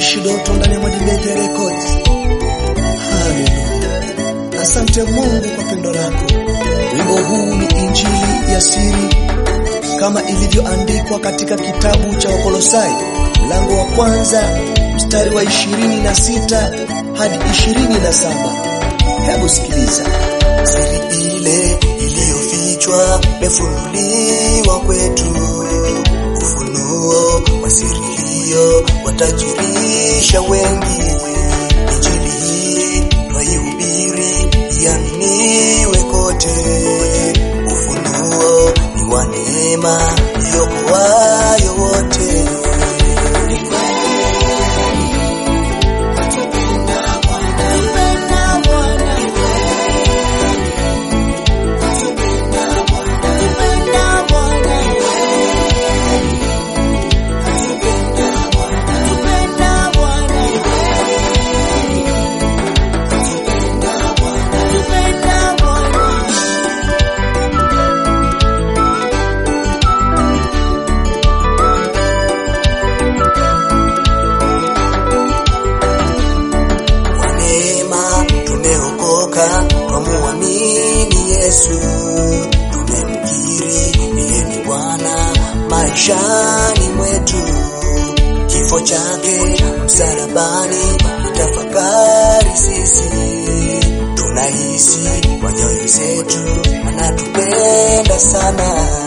Mtumishi Doto ndani ya Modibete Records. Haleluya. Asante Mungu kwa pendo lako. Wimbo huu ni injili ya siri kama ilivyoandikwa katika kitabu cha Wakolosai mlango wa kwanza mstari wa ishirini na sita hadi ishirini na saba. Hebu sikiliza. Siri ile iliyofichwa imefunuliwa kwetu, ufunuo wa siri hiyo watajirisha wengi. Injili hii twaihubiri iaminiwe kote, ufunuo ni wa neema iokoayo wote. Kwa neema tumeokoka, twamuamini Yesu, tumemkiri yeye ni Bwana maishani mwetu. Kifo chake msalabani, tafakari sisi, tunahisi kwa nyoyo zetu, anatupenda sana.